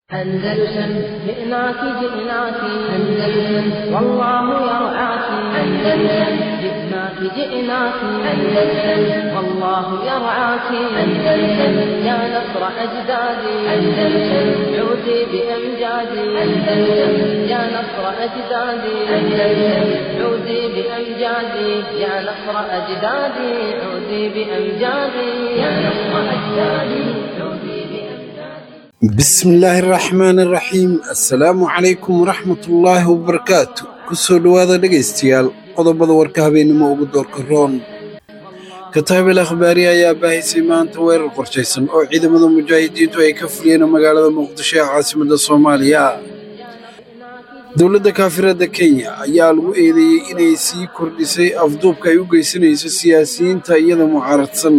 أندلسن جئناك جئناك أندلسن والله يرعاك أندلسن جئناك جئناك أندلسن والله يرعاك أندلسن يا نصر أجدادي أندلسن عودي بأمجادي أندلسن يا نصر أجدادي أندلسن عودي بأمجادي يا نصر أجدادي عودي بأمجادي يا نصر أجدادي عودي بأمجادي بسم illaahi raxmaani raxiim assalaamu calaykum waraxmatullaahi wabarakaatu kusoo dhowaada dhegaystayaal qodobada warka habeennimo ugu doorka roon kataabel akhbaari ayaa baahisay maanta weerar qorshaysan oo ciidamada mujaahidiintu ay ka fuliyeen magaalada muqdisho ee caasimadda soomaaliya dowladda kaafiradda kenya ayaa lagu eedeeyey inay sii kordhisay afduubka ay u geysanayso siyaasiyiinta iyada mucaaradsan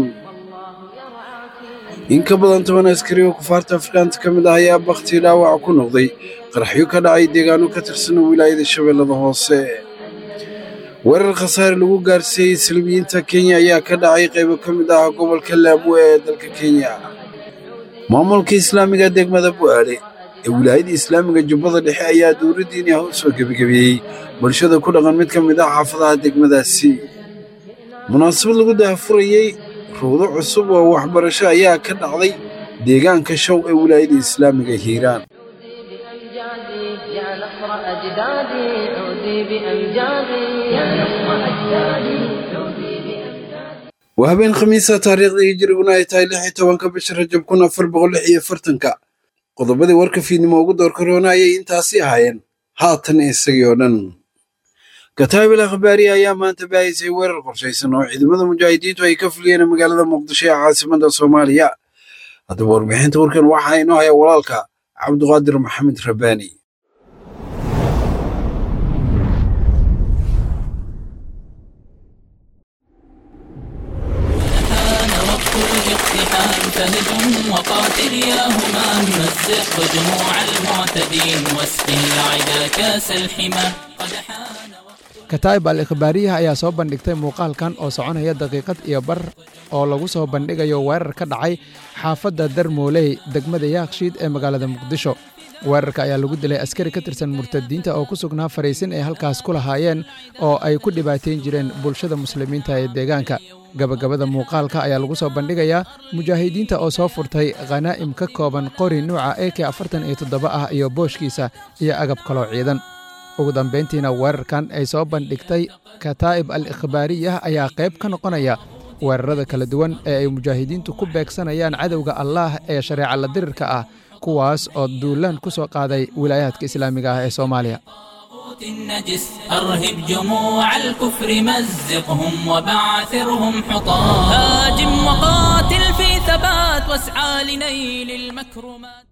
in ka badan toban askari oo kufaarta afrikaanta ka mid ah ayaa bakhtii dhaawac ku noqday qaraxyo ka dhacay deegaano ka tirsan wilaayada shabeellada hoose weerar khasaare lagu gaarsiiyey salbiyiinta kenya ayaa ka dhacay qaybo ka mid ah gobolka laamwe ee dalka kenya maamulka islaamiga degmada bu'aale ee wilaayada islaamiga jubbada dhexe ayaa dowladdiini ah u soo gebagabeeyey bulshada ku dhaqan mid ka mid ah xaafadaha degmadaasi munaasabad lagu daahfurayey ruudo cusub oo waxbarasho ayaa ka dhacday deegaanka show ee wilaayada islaamiga hiiraan بأمجادي يا نصر أجدادي عودي بأمجادي يا نصر أجدادي عودي بأمجادي waa habeen khamiisa taariikhdii hijiriguna ay tahay lix iyo tobanka bisha rajab kun afar boqol lix iyo fartanka qodobadii warka fiidnimo ugu doorka roona ayay intaasi ahaayeen haatan isagii oo dhan kataabil akhbaari ayaa maanta baahisay weerar qorshaysan oo ciidamada mujaahidiintu ay ka fuliyeen magaalada muqdisho ee caasimadda soomaaliya haddaba warbixinta warkan waxaa inoo haya walaalka cabduqaadir maxamed rabbaani كان وقت الاقتحام فهجم وقاتل يا همام مزق جموع المعتدين واسقي العدا كاس الحمى قد حان وقت kataib al ikhbaariyaha ayaa soo bandhigtay muuqaalkan oo soconaya daqiiqad iyo bar oo lagu soo bandhigayo weerar ka dhacay xaafadda darmooley degmada yaakshiid ee magaalada muqdisho weerarka ayaa lagu dilay askari ka tirsan murtadiinta oo ku sugnaa fariisin ay halkaas ku lahaayeen oo ay ku dhibaatayn jireen bulshada muslimiinta ee deegaanka gabagabada muuqaalka ayaa lagu soo bandhigayaa mujaahidiinta oo soo furtay khanaa'im ka kooban qori nuuca e k afartan iyo toddoba ah iyo booshkiisa iyo agab kaloo ciidan ugu dambayntiina weerarkan ay soo bandhigtay kataa'ib al ikhbaariyah ayaa qayb ka noqonaya weerarada kala duwan ee ay mujaahidiintu ku beegsanayaan cadowga allaah ee shareeca la dirirka ah kuwaas oo duulaan ku soo qaaday wilaayaadka islaamiga ah ee soomaaliya طاغوت النجس أرهب جموع الكفر مزقهم وبعثرهم حطام هاجم وقاتل في ثبات واسعى لنيل المكرمات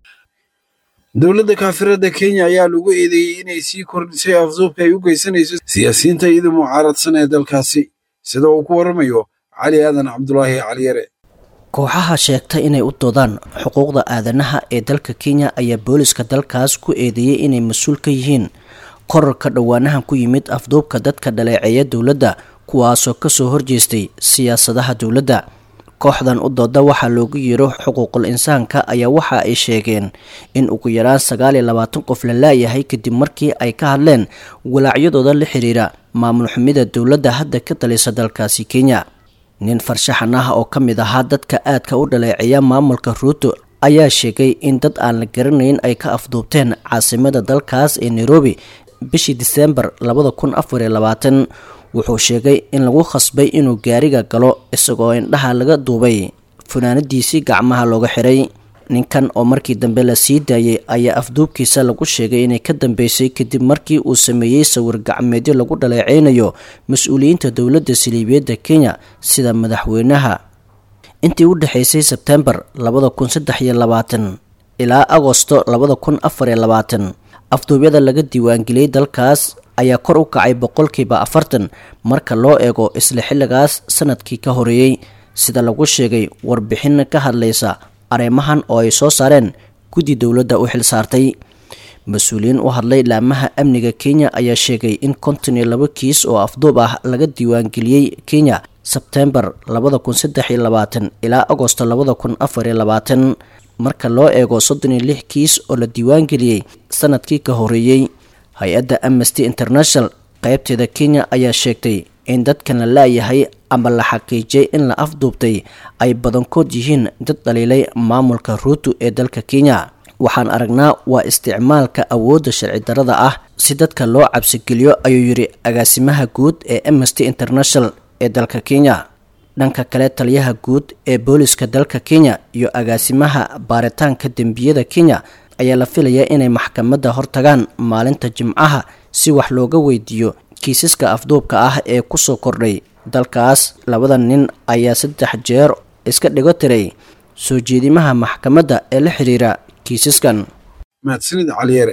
dowladda kaafiradda kenya ayaa lagu eedeeyey inay sii kordhisay afduubka ay u geysanayso siyaasiyiinta iyada mucaaradsan ee dalkaasi sida uu ku warramayo cali aadan cabdulaahi caliyare kooxaha sheegta inay u doodaan xuquuqda aadanaha ee dalka kenya ayaa booliska dalkaas ku eedeeyey inay mas-uul ka yihiin korarka dhowaanahan ku yimid afduubka dadka dhaleeceeya dowladda kuwaasoo kasoo horjeestay siyaasadaha dowladda kooxdan u dooda waxaa loogu yeero xuquuqul insaanka ayaa waxa ay sheegeen in ugu yaraan sagaal iyo labaatan qof la laayahay kadib markii ay ka hadleen walaacyadooda la xiriira maamul xumida dowladda hadda ka talisa dalkaasi kenya nin farshaxan ah oo ka mid ahaa dadka aadka u dhaleeceeya maamulka ruuto ayaa sheegay in dad aan la garanayn ay ka afduubteen caasimada dalkaas ee nairobi bishii diseembar labada kun afar iyo labaatan wuxuu sheegay in lagu khasbay inuu gaariga galo isagoo indhaha laga duubay funaanadiisii gacmaha looga xiray ninkan oo markii dambe la sii daayay ayaa afduubkiisa lagu sheegay inay ka dambeysay kadib markii uu sameeyey sawir gacmeedyo lagu dhaleeceynayo mas-uuliyiinta dowladda saliibiyadda kenya sida madaxweynaha intii u dhexaysay sebtembar labada kun saddex iyo labaatan ilaa agosto labada kun afar iyo labaatan afduubyada laga diiwaangeliyey dalkaas ayaa kor u kacay boqolkiiba afartan marka loo eego isla xilligaas sanadkii ka horeeyey sida lagu sheegay warbixin ka hadlaysa arrimahan oo ay soo saareen guddi dowladda u xil saartay mas-uuliyiin u hadlay laamaha amniga kenya ayaa sheegay in konton iyo laba kiis oo afduub ah laga diiwaangeliyey kenya sebtembar labada kun saddex iyo labaatan ilaa agosto labada kun afar iyo labaatan marka loo eego soddon iyo lix kiis oo la diiwaangeliyey sanadkii ka horeeyey hay-adda amnesty international qaybteeda kenya ayaa sheegtay in dadkan la laayahay ama la xaqiijiyay in la afduubtay ay badankood yihiin dad dhaliilay maamulka ruutu ee dalka kenya waxaan aragnaa waa isticmaalka awoodda sharci darada ah si dadka loo cabsigeliyo ayuu yidhi agaasimaha guud ee amnesty international ee dalka kenya dhanka kale taliyaha guud ee booliska dalka kenya iyo agaasimaha baaritaanka dembiyada kenya ayaa la filayaa inay maxkamadda hortagaan maalinta jimcaha si wax looga weydiiyo kiisaska afduubka ah ee kusoo kordhay dalkaas labada nin ayaa saddex jeer iska dhigo tiray soo jeedimaha maxkamadda ee la xiriira kiisaskan mahadsanid caliyare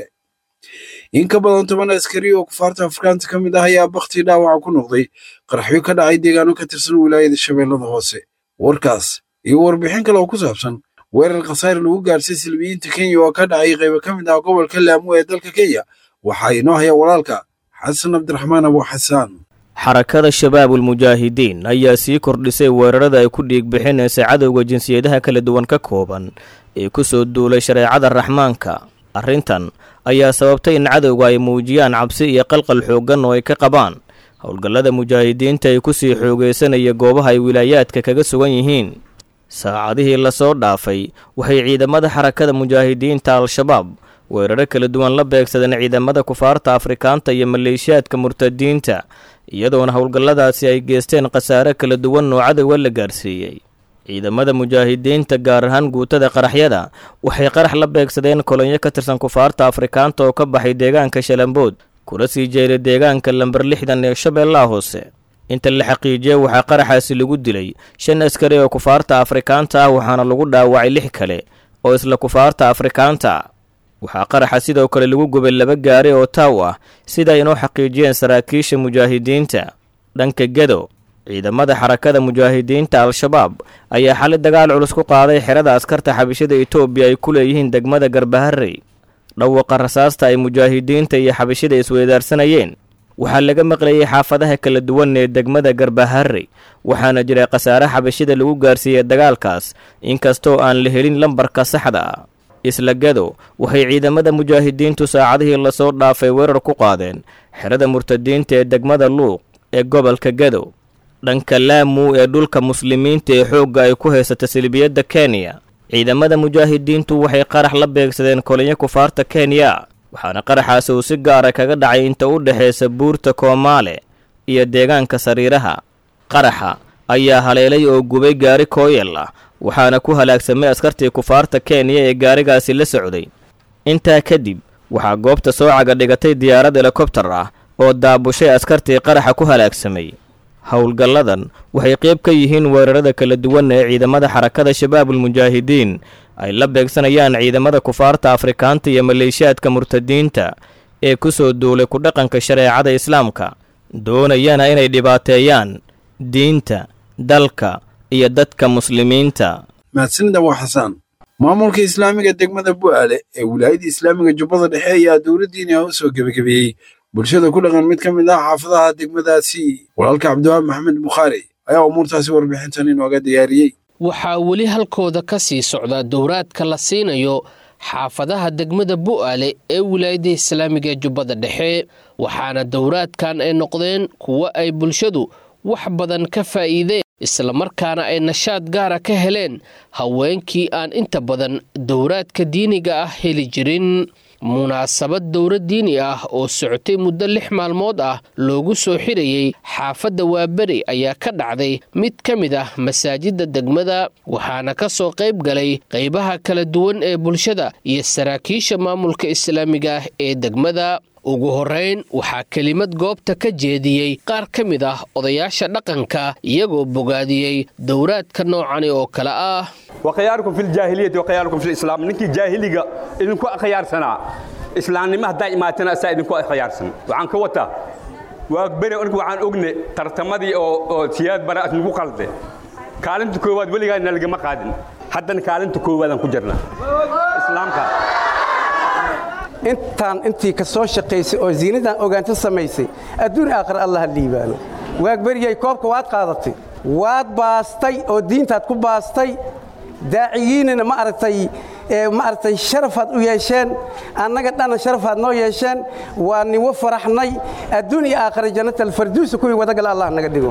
in ka badan toban askari oo kufaarta afrikaanta ka mid ah ayaa bakti dhaawaca ku noqday qaraxyo ka dhacay deegaano ka tirsan wilaayada shabeellada hoose warkaas iyo warbixin kale oo ku saabsan weerar khasaare lagu gaarsiy silmiyiinta kenya oo ka dhacay qaybo ka mid ah gobolka laamo ee dalka kenya waxaa inoo haya walaalka xasan cabdiraxmaan abu xasaan xarakada shabaabul mujaahidiin ayaa sii kordhisay weerarada ay ku dhiig bixinaysa cadowga jinsiyadaha kala duwan ka kooban ee ku soo duulay shareecada raxmaanka arrintan ayaa sababtay in cadowga ay muujiyaan cabsi iyo qalqal xooggan oo ay ka qabaan howlgallada mujaahidiinta ay ku sii xoogaysanaya goobaha ay wilaayaadka kaga sugan yihiin saacadihii lasoo dhaafay waxay ciidamada xarakada mujaahidiinta al-shabaab weeraro kala duwan la beegsadeen ciidamada kufaarta afrikaanta iyo maleeshiyaadka murtadiinta iyadoona howlgalladaasi ay geesteen khasaare kala duwan oo cadowga la gaarsiiyey ciidamada mujaahidiinta gaar ahaan guutada qaraxyada waxay qarax la beegsadeen kolonyo ka tirsan kufaarta afrikaanta oo ka baxay deegaanka shalambood kula sii jeeray deegaanka lamber lixdan ee shabeellaha hoose inta la xaqiijiyey waxaa qaraxaasi lagu dilay shan askari oo kufaarta afrikaanta ah waxaana lagu dhaawacay lix kale oo isla kufaarta afrikaanta waxaa qaraxa sidoo kale lagu gubay laba gaari oo taaw ah sida inoo xaqiijiyeen saraakiisha mujaahidiinta dhanka gedo ciidamada xarakada mujaahidiinta al-shabaab ayaa xali dagaal culus ku qaaday xerada askarta xabishada etoobiya ay ku leeyihiin degmada garbaharey dhawaqa rasaasta ay mujaahidiinta iyo xabishada isweydaarsanayeen waxaa laga maqlayay xaafadaha kala duwan ee degmada garbaharey waxaana jiray khasaare xabashida lagu gaarsiiyey dagaalkaas inkastoo aan la helin lambarka saxda ah isla gado waxay ciidamada mujaahidiintu saacadihii lasoo dhaafay weerar ku qaadeen xerada murtadiinta ee degmada luuq ee gobolka gado dhanka laamu ee dhulka muslimiinta ee xoogga ay ku haysata silbiyadda kenya ciidamada mujaahidiintu waxay qarax la beegsadeen kolinyo kufaarta kenya waxaana qaraxaasi uu si gaara kaga dhacay inta u dhexaysa buurta koomaale iyo deegaanka sariiraha qaraxa ayaa haleelay oo gubay gaari kooyel ah waxaana ku halaagsamay askartii kufaarta kenya ee gaarigaasi la socday intaa kadib waxaa goobta soo caga dhigatay diyaarad helikobtar ah oo daabushay askartii qaraxa ku halaagsamay howlgalladan waxay qayb ka yihiin weerarada kala duwan ee ciidamada xarakada shabaabul mujaahidiin ay la beegsanayaan ciidamada kufaarta afrikaanta iyo maleeshiyaadka murtadiinta ee ku soo duulay ku dhaqanka shareecada islaamka doonayana inay dhibaateeyaan diinta dalka iyo dadka muslimiinta mahadsanida waa xasaan maamulka islaamiga degmada bu'aale ee wilaayada islaamiga jubbada dhexe ayaa dowladdiina u soo gebagabeeyey bulshada ku dhaqan mid ka mid ah xaafadaha degmadaasi walaalka cabdiwaabi maxamed bukhaari ayaa umuurtaasi warbixintan inooga diyaariyey waxaa weli halkooda ka sii socda dowraadka la siinayo xaafadaha degmada bu'aale ee wilaayada islaamiga ee jubbada dhexe waxaana dowraadkan ay noqdeen kuwo ay bulshadu wax badan ka faa'iideen islamarkaana ay nashaad gaara ka heleen haweenkii aan inta badan dowraadka diiniga ah heli jirin munaasabad dowra diini ah oo socotay muddo lix maalmood ah loogu soo xirayey xaafadda waaberi ayaa ka dhacday mid ka mid ah masaajidda degmada waxaana ka soo qayb galay qaybaha kala duwan ee bulshada iyo saraakiisha maamulka islaamiga ah ee degmada ugu horrayn waxaa kelimad goobta ka jeediyey qaar ka mid ah odayaasha dhaqanka iyagoo bogaadiyey dowraadka noocani oo kale ah وخياركم في الجاهلية وخياركم في الإسلام نكي جاهلية إذنكو أخيار سنة إسلام نمه دائما تنسى إذنكو أخيار سنة وعن كوتا وأكبر أنكو عن أغني ترتمدي أو, أو سياد براءة نكو قلده كالنت كواد ولي غاية نلقى مقادن حتى كالنت كواد أنكو جرنا إسلام كا intaan intii ka soo shaqaysay oo ziinadan ogaanta samaysay adduun aakhir allah ha liibaano waagberiyay koobka waad qaadatay waad baastay oo diintaad ku baastay daaciyiinina ma aragtay ee maaragtay sharafaad u yeesheen annaga dhanna sharafaad noo yeesheen waa niwo faraxnay adduun iyo aakhira jannatalfarduusa kuwii wadagala allah naga dhigo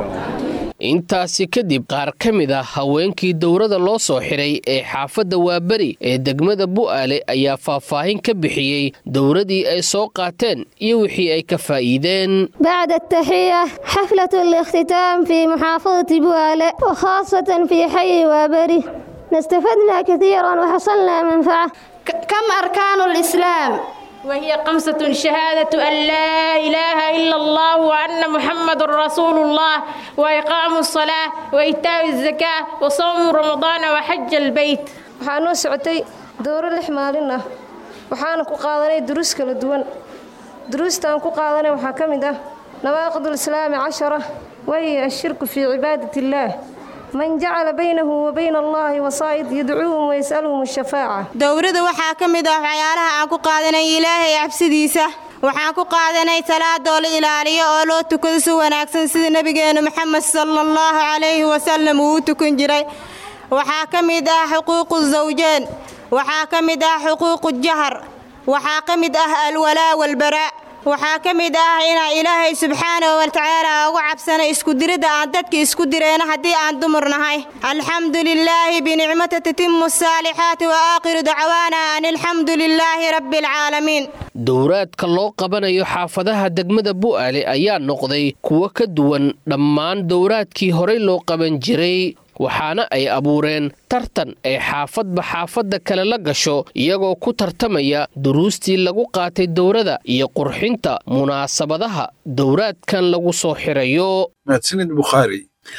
intaasi kadib qaar ka mid ah haweenkii dowrada loo soo xiray ee xaafadda waaberi ee degmada bu'aale ayaa faahfaahin ka bixiyey dowradii ay soo qaateen iyo wixii ay ka faa'iideen بعد التحية حفلة الاختتام في محافظة بوالة وخاصة في حي وابري استفدنا كثيرا وحصلنا منفعة كم أركان الإسلام؟ وهي خمسة شهادة أن لا إله إلا الله وأن محمد رسول الله وإقام الصلاة وإيتاء الزكاة وصوم رمضان وحج البيت waxaan u socotay dowro lix maalin ah waxaana ku qaadanay duruus kala duwan duruustaan ku qaadanay waxaa ka mid ah nawaaqid ulislaami cashara wahiya ashirku fii cibaadat illaah man jacala baynahu wa bayna allahi wasaa'id yadcuuhum wayas'aluhum ashafaaca dowrada waxaa ka mid ah waxyaalaha aan ku qaadanay ilaahay cabsidiisa waxaan ku qaadanay salaadoo la ilaaliyo oo loo tukado si wanaagsan sida nebigeennu maxamed sala allahu calayhi wasalam uu u tukan jiray waxaa ka mid ah xuquuqu zawjeen waxaa ka mid ah xuquuqu jahar waxaa ka mid ah alwalaa walbaraa waxaa ka mid ah inaan ilaahay subxaanahu watacaala ugu cabsano iskudiridda aan dadka isku direyno haddii aan dumar nahay alxamdu lilaahi binicmata tatimu asaalixaati wa aakhiru dacwaana an alxamdu lilaahi rabbi alcaalamiin dowraadka loo qabanayo xaafadaha degmada bu'aale ayaa noqday kuwo ka duwan dhammaan dowraadkii horey loo qaban jiray waxaana ay abuureen tartan ay xaafadba xaafadda kale la gasho iyagoo ku tartamaya duruustii lagu qaatay dowrada iyo qurxinta munaasabadaha dowraadkan lagu soo xirayo mahadsanid bukhaari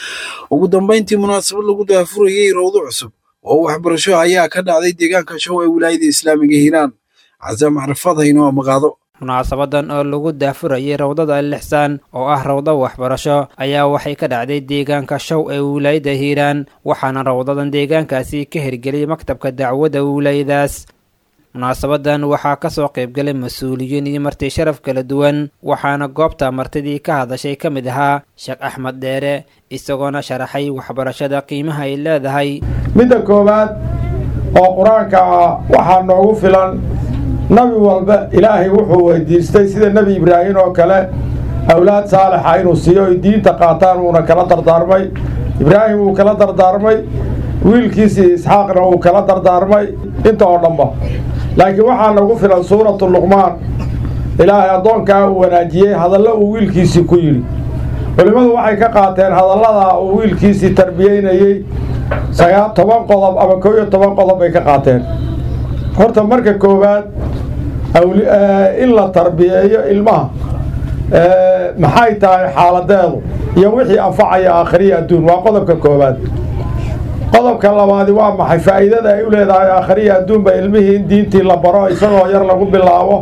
ugu dambayntii munaasabad lagu daafurayey rawdo cusub oo waxbarasho ayaa ka dhacday deegaanka show ee wilaayada islaamiga hiiraan casaam carafaad haynoo maqaado munaasabadan oo lagu daafurayay rawdada alixsaan oo ah rawdo waxbarasho ayaa waxay ka dhacday deegaanka show ee wilaayada hiiraan waxaana rawdadan deegaankaasi ka hirgeliyay maktabka dacwadda wilaayadaas munaasabadan waxaa kasoo qaybgalay mas-uuliyiin iyo marti sharaf kala duwan waxaana goobta martidii ka hadashay ka mid ahaa sheekh axmed dheere isagoona sharaxay waxbarashada qiimaha ay leedahay midda koowaad oo qur-aanka ah waxaa noogu filan nabi walba ilaahay wuxuu weydiistay sida nebi ibraahim oo kale awlaad saalixa inuu siiyo ay diinta qaataan wuuna kala dardaarmay ibraahim wuu kala dardaarmay wiilkiisii isxaaqna wuu kala dardaarmay inta oo dhanba laakiin waxaa nagu filan suuratu luqmaan ilaahay addoonkaa uu wanaajiyey hadallo uu wiilkiisii ku yidhi culimmadu waxay ka qaateen hadallada uu wiilkiisii tarbiyeynayey sagaa toban qodob ama koo iyo toban qodob bay ka qaateen horta marka koowaad in la tarbiyeeyo ilmaha maxay tahay xaaladeedu iyo wixii anfacaya aakhiriya adduun waa qodobka koowaad qodobka labaadi waa maxay faa'iidada ay u leedahay aakhiriya adduunba ilmihii in diintii la baro isagoo yar lagu bilaabo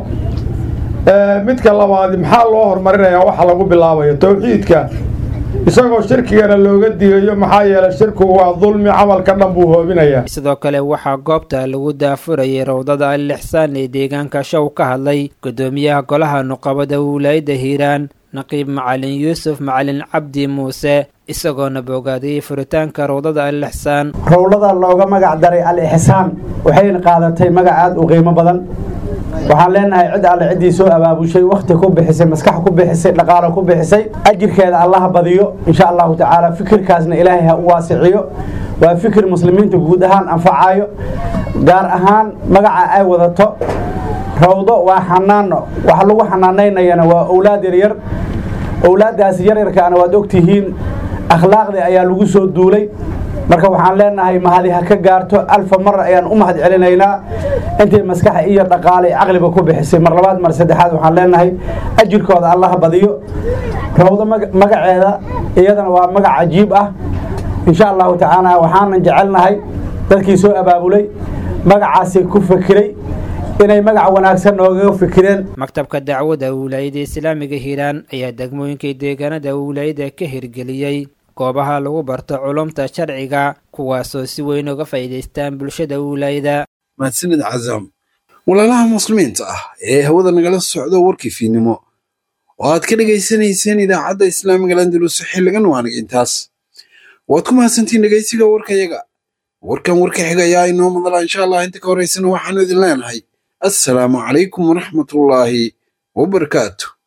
midka labaadi maxaa loo horumarinayaa waxa lagu bilaabayo towxiidka isagoo shirkigana looga digayo maxaa yeelay shirkigu waa dulmi camalka dhan buu hoobinayaa sidoo kale waxaa goobta lagu daafurayay rawdada alixsaan ee deegaanka show ka hadlay gudoomiyaha golaha nuqabada wilaayada hiiraan naqiib macalin yuusuf macalin cabdi muuse isagoona bogaadiyey furitaanka rawdada alixsaan rowlada looga magac daray al-ixsaan waxayna qaadatay magac aada u qiimo badan waxaan leenahay cid alle ciddii soo abaabushay wakhti ku bixisay maskax ku bixisay dhaqaalo ku bixisay ajirkeeda allaha badiyo insha allahu tacaala fikirkaasna ilaahay ha u waasiciyo waa fikir muslimiinta guud ahaan anfacayo gaar ahaan magaca ay wadato rawdo waa xanaano waxa lagu xanaanaynayana waa owlaad yaryar owlaaddaasi yaryarkaana waad ogtihiin akhlaaqdii ayaa lagu soo duulay marka waxaan leenahay mahadi ha ka gaarto alfa mar ayaan u mahad celinaynaa intay maskaxa iyo dhaqaale caqliba ku bixisay mar labaad mar saddexaad waxaan leenahay ajirkooda allaha badiyo rawdo magaceeda iyadana waa magac cajiib ah insha allahu tacaala waxaanan jecelnahay dadkii soo abaabulay magacaasi ku fakiray inay magac wanaagsan noogaga fikireen maktabka dacwadda wilaayada islaamiga hiiraan ayaa degmooyinkii deegaanada wilaayada ka hirgeliyey goobaha lagu barto culumta sharciga kuwaasoo si weyn uga faa'iidaystaan bulshada wilaayada mahadsanid cazaam walaalaha muslimiinta ah ee hawada nagala socdo warkii fiidnimo oo aad ka dhegaysanayseen idaacadda islaamiga landalus xilligan waaniga intaas waad ku mahadsantiin dhegaysiga warkayaga warkan warka xiga ayaa inoo madala insha allah inta ka horeysana waxaanu idin leenahay assalaamu calaykum waraxmatullaahi wabarakaatu